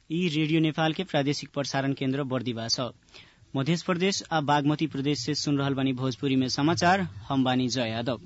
यी रेडियो नेपाल के प्रादेशिक प्रसारण केन्द्र बर्दिवा छ मध्य प्रदेश आ बागमती प्रदेश से सुन रहल बानी भोजपुरी में समाचार हम बानी जय यादव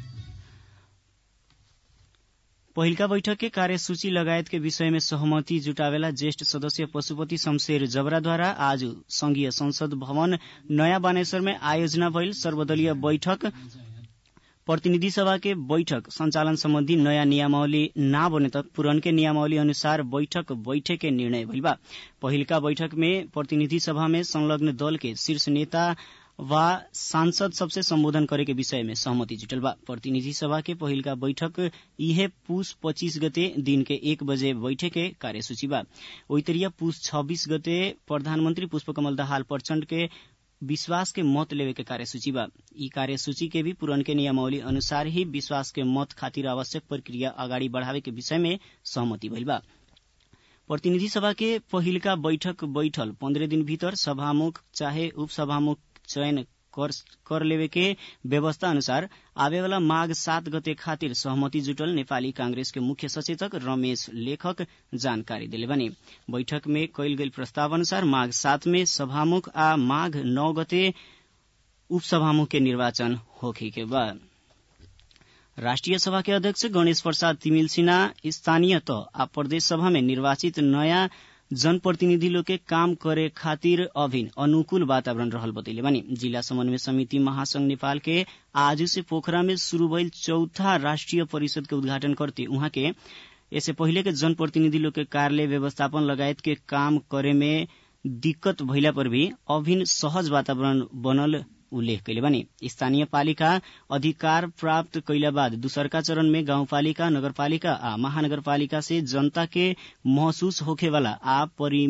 पहिलका बैठक के कार्यसूची लगायत के विषय में सहमति जुटावेला ज्येष्ठ सदस्य पशुपति शमशेर जबराद्वारा आज संघीय संसद भवन नयाँ बानेश्वर में आयोजना भइल सर्वदलीय बैठक प्रतिनिधि सभा के बैठक संचालन सम्बन्धी नयाँ नियमावली ना बने तक पुरनके नियमावली अनुसार बैठक बैठे के निर्णय भइल बा पहिलका बैठक में प्रतिनिधि सभा में संलग्न दल के शीर्ष नेता वा सांसद सबसे सम्बोधन करे के विषय में सहमति जुटल बा प्रतिनिधि सभा के पहिलका बैठक इहे पुस पच्चीस गते दिन के एक बजे बैठे के कार्यसूची बा ओइतरिया पुस छब्बीस गते प्रधानमन्त्री पुष्पकमल दाहाल प्रचण्ड के विश्वास के मत लेवे के कार्यसूची बा ई कार्यसूची के भी पुरनके नियमावली अनुसार ही विश्वास के मत खातिर आवश्यक प्रक्रिया अगाडि बढ़ावे के विषय में सहमति भइल बा प्रतिनिधि सभा के पहिलका बैठक बैठल पन्द्रह दिन भीतर सभामुख चाहे उपसभामुख चयन कर, कर लेवे के व्यवस्था अनुसार आवेवाला माघ सात गते खातिर सहमति जुटल नेपाली कांग्रेस के मुख्य सचेतक रमेश लेखक जानकारी दिले बने बैठक में कैल गेल प्रस्ताव अनुसार माघ सात में सभामुख आ माघ नौ गते उपसभामुख के निर्वाचन होखे के बाद राष्ट्रिय सभा के अध्यक्ष गणेश प्रसाद तिमिल सिन्हा स्थानीय तह आ प्रदेश सभा में निर्वाचित नयाँ जनप्रतिनिधि लोग के काम करे खातिर अभिन अनुकूल वातावरण रहल बतैले बानी जिला समन्वय समिति महासंघ नेपाल के आज से पोखरा में शुरू भइल चौथा राष्ट्रिय परिषद के उद्घाटन करते उहाँ के इससे पहिले के जनप्रतिनिधि लोग के कार्यालय व्यवस्थापन लगायत के काम करे में दिक्कत भइला पर भी अभिन सहज वातावरण बनल उल्लेख कैले बने स्थानीय पालिका अधिकार प्राप्त कैला बाद दूसरका चरण में गाउँपालिका नगरपालिका आ महानगरपालिका से जनता के महसूस होखेवाला आ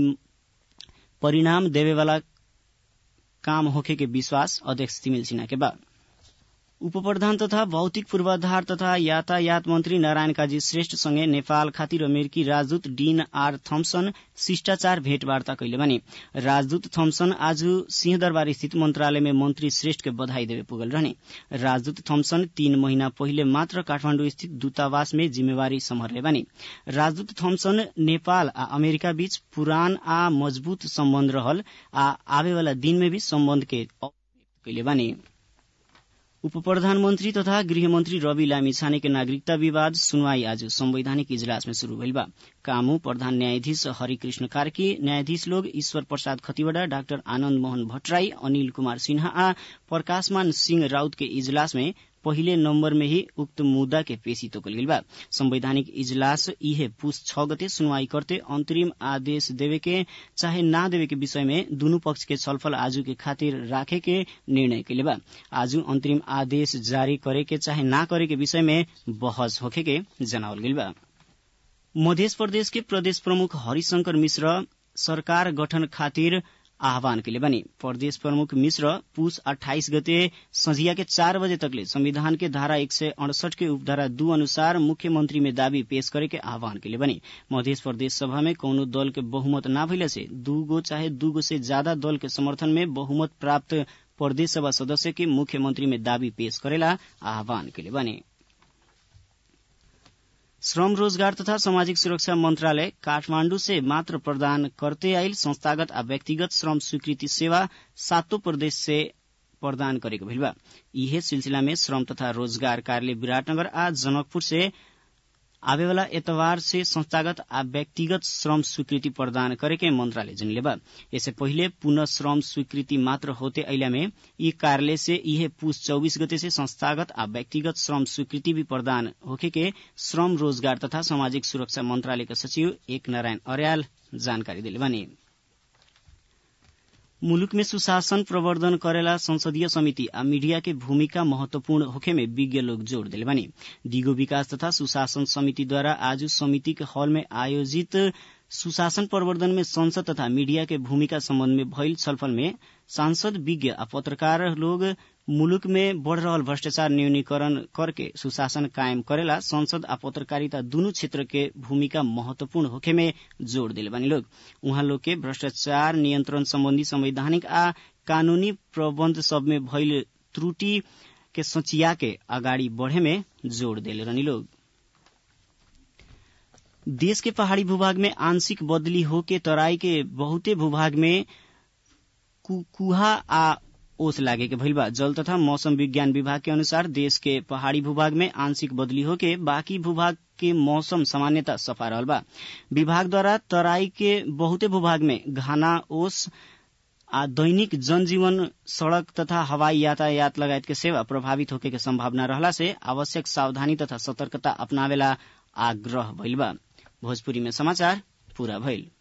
परिणाम देवेवाला काम होखे के विश्वास अध्यक्ष तिमिल सिन्हा के बा उप प्रधान तथा भौतिक पूर्वाधार तथा यातायात मन्त्री नारायण काजी श्रेष्ठ सँगै नेपाल खातिर अमेरिकी राजदूत डीन आर थम्सन शिष्टाचार भेटवार्ता कैले भने राजदूत थम्सन आज सिंहदरबार स्थित मन्त्रालय में मन्त्री श्रेष्ठ के बधाई देवे पुगल रहने राजदूत थम्सन तीन महीना पहिले मात्र काठमाण्डु स्थित दूतावास में जिम्मेवारी सम्हाल्ने भने राजदूत थम्सन नेपाल आ अमेरिका बीच पुरान आ मजबूत सम्बन्ध रहल आ आवेवाला दिन में भी सम्बन्ध के कैले भने उप प्रधानमन्त्री तथा गृहमन्त्री रवि लामी छाने के नागरिकता विवाद सुनवाई आज संवैधानिक इजलास में शुरू भइल बा कामू प्रधान न्यायाधीश हरिकृष्ण कार्की न्यायाधीश लोग ईश्वर प्रसाद खतिवड़ा डाक्टर आनन्द मोहन भट्टराई अनिल कुमार सिन्हा आ प्रकाशमान सिंह राउत के इजलास में पहिले नम्बर में ही उक्त मुद्दा के पेशी तोकल गेल बा संवैधानिक इजलास इहे पुस छ गते सुनवाई करते अंतरिम आदेश देवे के चाहे ना देवे के विषय में दुनू पक्ष के छलफल आजू के खातिर राखे के निर्णय कैले बा आजू अंतरिम आदेश जारी करे के चाहे ना करे के विषय में बहस होखे के जनावल गेल बा मध्य प्रदेश के प्रदेश प्रमुख हरिशंकर मिश्र सरकार गठन खातिर आह्वान कैले बनी प्रदेश प्रमुख मिश्र पुष अठाइस गते संझिया के चार बजे तकले संविधान के धारा एक सय अड़सठ के उपधारा दू अनुसार मुख्यमंत्री में दावी पेश करे के आह्वान कैले बनी मध्य प्रदेश सभा में कौनो दल के बहुमत ना भइले से दूगो चाहे दूगो से ज्यादा दल के समर्थन में बहुमत प्राप्त प्रदेश सभा सदस्य के मुख्यमंत्री में दावी पेश करेला आह्वान कैले बने श्रम रोजगार तथा सामाजिक सुरक्षा मंत्रालय काठमांडू से मात्र प्रदान करते आइल संस्थागत आ व्यक्तिगत श्रम स्वीकृति सेवा सातों प्रदेश से प्रदान गरेको भइल बा इहे सिलसिला में श्रम तथा रोजगार कार्यालय विराटनगर आ जनकपुर से आवेवाला एतवार से संस्थागत आ व्यक्तिगत श्रम स्वीकृति प्रदान करे के मंत्रालय जनले बा इससे पहिले पुनः श्रम स्वीकृति मात्र होते अइला में ई कार्यालय से इहे पुष चौबीस गते से संस्थागत आ व्यक्तिगत श्रम स्वीकृति भी प्रदान होखे के श्रम रोजगार तथा सामाजिक सुरक्षा मंत्रालय के सचिव एक नारायण अर्याल जानकारी दिले बानी मुलुक में सुशासन प्रवर्धन करेला संसदीय समिति आ मीडिया के भूमिका महत्वपूर्ण होखे में विज्ञ लोग जोड़ दिले बानी दिगो विकास तथा सुशासन समिति द्वारा आज समिति के हॉल में आयोजित सुशासन प्रवर्धन में संसद तथा मीडिया के भूमिका संबंध में भइल छलफल में सांसद विज्ञ आ पत्रकार लोग मुलुक में बढ़ रहल भ्रष्टाचार न्यूनीकरण करके सुशासन कायम करेला संसद आ पत्रकारिता दुनू क्षेत्र के भूमिका महत्वपूर्ण होखे में जोड़ दिले बानी लोग उहाँ लोग के भ्रष्टाचार नियंत्रण संबंधी संवैधानिक आ कानूनी प्रबंध सब में भइल त्रुटि के सचिया के अगाडि बढ़े में जोड़ दिले रहनी लोग देश के पहाड़ी भूभाग में आंशिक बदली होके तराई के बहुते भूभाग में कुहा आ ओस लागे के भइल बा जल तथा मौसम विज्ञान विभाग के अनुसार देश के पहाड़ी भूभाग में आंशिक बदली होके बाकी भूभाग के मौसम सामान्यता सफा रहल बा विभाग द्वारा तराई के बहुते भूभाग में घना ओस आ दैनिक जनजीवन सड़क तथा हवाई यातायात लगायत के सेवा प्रभावित होके के संभावना रहला से आवश्यक सावधानी तथा सतर्कता अपनावेला आग्रह भइल बा भोजपुरी में समाचार पूरा भइल